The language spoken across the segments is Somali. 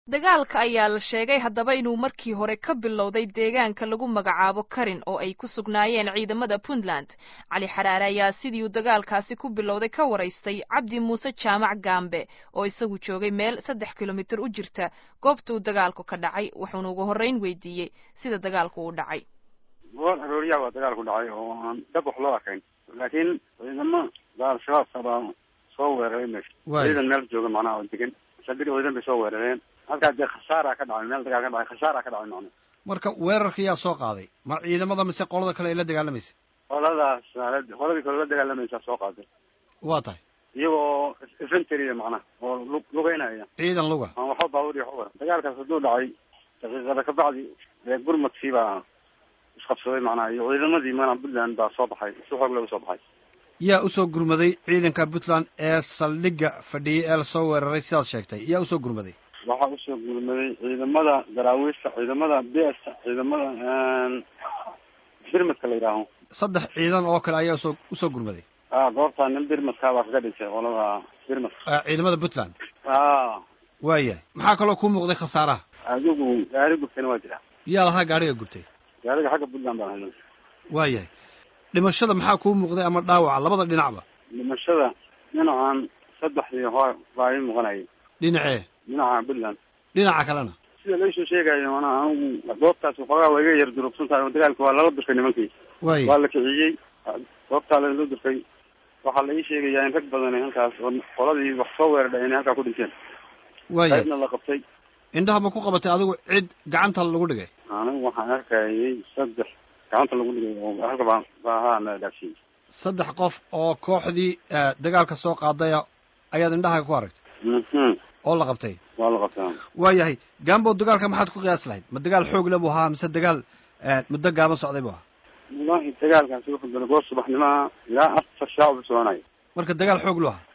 dagaalka ayaa la sheegay haddaba inuu markii hore ka bilowday deegaanka lagu magacaabo karin oo ay ku sugnaayeen ciidamada puntland cali xaraare ayaa sidii uu dagaalkaasi ku bilowday ka waraystay cabdi muuse jaamac gaambe oo isagu joogay meel saddex kilomitir u jirta goobta uu dagaalku ka dhacay wuxuuna ugu horreyn weydiiyey sida dagaalku uu dhacay goor arooriyaa waa dagaalku dhacay oo aan dhab wax loo arkayn laakiin ciidamo al-shabaabka baa soo weeraray meesha ciidan meel jooga macnaha oo degan saldhig ciidan bay soo weerareen halkaa dee khasaara ka dhacay meel dagaal ka dhacay khasaara ka dhacay macna marka weerarka yaa soo qaaday ma ciidamada mise qolada kale ay la dagaalamaysa qoladaas qoladii kale la dagaalamaysaa soo qaaday waa tahay iyagoo infantry macnaha oo lu lugeynaya ciidan luga aan waxba baabuur iyo waxba dagaalkaas hadduu dhacay daqiiqada ka bacdi dee gurmadkii baa isqabsaday macnaha iyo ciidamadii mana puntland baa soo baxay si xoog laga soo baxay yaa usoo gurmaday ciidanka puntland ee saldhigga fadhiyay ee lasoo weeraray sidaad sheegtay yaa usoo gurmaday waxaa usoo gurmaday ciidamada daraawiishta ciidamada b s ciidamada birmadka la yidhaaho saddex ciidan oo kale ayaa usoo usoo gurmaday a goobtaa nin birmadkaa baa kaga dhintay qolada birmadka ciidamada puntland a waayahay maxaa kaloo ku muuqday khasaaraha adigu gaari gurtayna waa jira yaa lahaa gaariga gurtay gaariga xagga puntland baan hayna waayahay dhimashada maxaa kuu muuqday ama dhaawaca labada dhinacba dhimashada dhinacan saddexdii hore baa ii muuqanayay dhinacee dhinaca puntland dhinaca kalena sida laysoo sheegayo manaa anigu goobtaas waxoogaa waa iga yar durugsan tahay oo dagaalka waa lala durkay nimankii waaya waa la kiciyey goobtaa lala durkay waxaa la ii sheegayaa in rag badan halkaas oo qoladii wax soo weerardha inay halkaa ku dhinteen waaya qaybna la qabtay indhaha ma ku qabatay adigu cid gacanta lagu dhigay anigu waxaan arkayay saddex gacanta lagu dhigay oo halka baa baahaa na dhaafsiyey saddex qof oo kooxdii dagaalka soo qaadaya ayaad indhaha ku aragtay mhm oo la qabtay waa la qabtaa waayahay gambo dagaalka maxaad ku qiyaas lahayd ma dagaal xoog le buu ahaa mise dagaal muddo gaaban socday buu ahaa wallahi dagaalkaasi wuxuu galay goor subaxnimaa ilaa afar saac buu soconayo marka dagaal xoog lu ahaa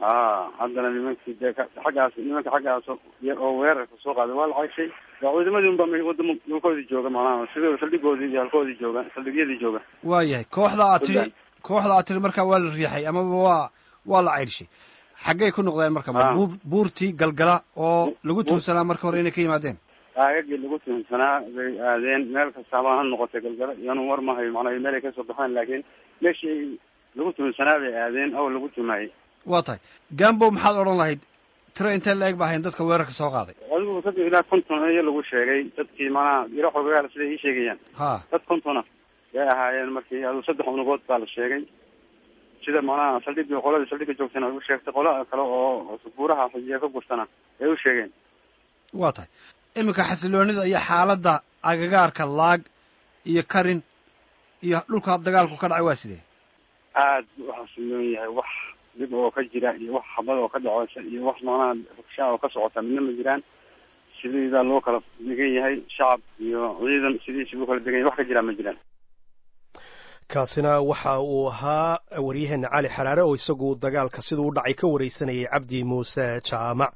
a haddana nimankii dee ka xaggaas nimanka xaggaas oo weerarka soo qaaday waa la cayshay waa ciidamadii unba wadamo dhulkoodii jooga macnaha sida saldhigoodii iyo halkoodii jooga saldhigyadii jooga waayahay kooxda aad tiri kooxda aad tiri markaa waa la riixay amaba waa waa la ceyrshay xaggay ku noqdeen marka ma buur buurtii galgala oo lagu tuursanaa marka hore inay ka yimaadeen aagagii lagu tuhunsanaa bay aadeen meel kastaaba ha noqotay galgala iyanu war mahayo macnaa meel ay kasoo baxeen laakiin meeshii lagu tuhunsanaa bay aadeen oo lagu tuhmayay waa tahay gambo maxaad odhan lahayd tiro intee la eg ba ahayn dadka weerarka soo qaaday adigu dad ilaa konton iyo lagu sheegay dadkii macnaha iro xogagaala siday ii sheegayaan ha dad kontona bay ahaayeen markii adu saddex unugood baa la sheegay sida macnaha saldhigii qoladii saldhiga joogtana u sheegtay qola kale oo buuraha xijiya ka gurtana ay u sheegeen waa tahay iminka xasiloonida iyo xaaladda agagaarka laag iyo karin iyo dhulka dagaalku ka dhacay waa sidee aad buu uxasiloon yahay wax dhib oo ka jira iyo wax xabad oo ka dhaceysa iyo wax macnaha rugshaa oo ka socota midna ma jiraan sidiidaa loo kala degan yahay shacab iyo ciidan sidiisi loo kala degan yahay wax ka jiraa ma jiraan kaasina waxa uu ahaa waryaheena cali xaraare oo isagu dagaalka siduu u dhacay ka wareysanayay cabdi muuse jaamac